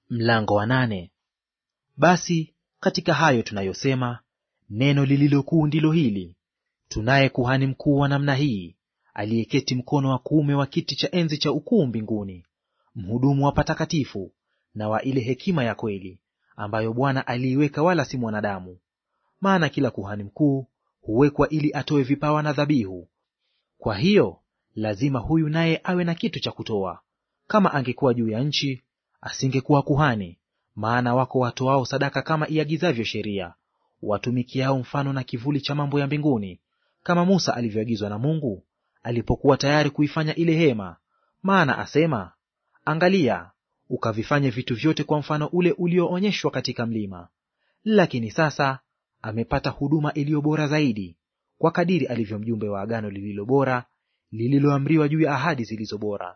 Mlango wa nane. Basi katika hayo tunayosema, neno lililokuu ndilo hili: tunaye kuhani mkuu wa namna hii, aliyeketi mkono wa kuume wa kiti cha enzi cha ukuu mbinguni, mhudumu wa patakatifu na wa ile hekima ya kweli, ambayo Bwana aliiweka, wala si mwanadamu. Maana kila kuhani mkuu huwekwa ili atoe vipawa na dhabihu. Kwa hiyo lazima huyu naye awe na kitu cha kutoa. Kama angekuwa juu ya nchi, asingekuwa kuhani, maana wako watoao sadaka kama iagizavyo sheria, watumikiao mfano na kivuli cha mambo ya mbinguni, kama Musa alivyoagizwa na Mungu alipokuwa tayari kuifanya ile hema. Maana asema, Angalia, ukavifanye vitu vyote kwa mfano ule ulioonyeshwa katika mlima. Lakini sasa amepata huduma iliyo bora zaidi, kwa kadiri alivyo mjumbe wa agano lililo bora, lililoamriwa juu ya ahadi zilizo bora.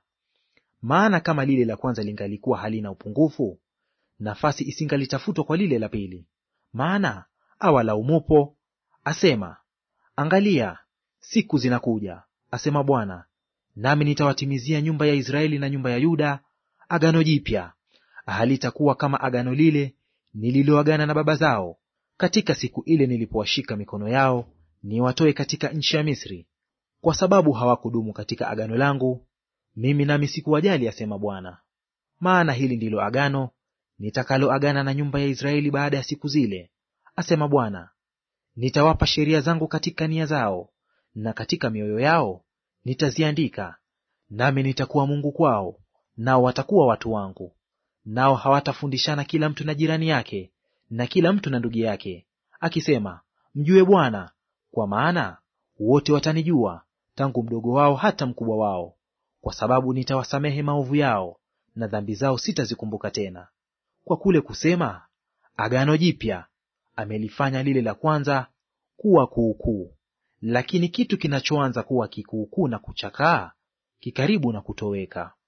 Maana kama lile la kwanza lingalikuwa halina upungufu, nafasi isingalitafutwa kwa lile la pili. Maana awalaumupo asema, Angalia, siku zinakuja, asema Bwana, nami nitawatimizia nyumba ya Israeli na nyumba ya Yuda agano jipya, halitakuwa kama agano lile nililoagana na baba zao katika siku ile nilipowashika mikono yao niwatoe katika nchi ya Misri, kwa sababu hawakudumu katika agano langu, mimi nami sikuwajali, asema Bwana. Maana hili ndilo agano nitakaloagana na nyumba ya Israeli baada ya siku zile, asema Bwana. Nitawapa sheria zangu katika nia zao, na katika mioyo yao nitaziandika, nami nitakuwa Mungu kwao, nao watakuwa watu wangu. Nao hawatafundishana kila mtu na jirani yake, na kila mtu na ndugu yake, akisema, Mjue Bwana, kwa maana wote watanijua, tangu mdogo wao hata mkubwa wao, kwa sababu nitawasamehe maovu yao, na dhambi zao sitazikumbuka tena. Kwa kule kusema agano jipya, amelifanya lile la kwanza kuwa kuukuu. Lakini kitu kinachoanza kuwa kikuukuu na kuchakaa, kikaribu na kutoweka.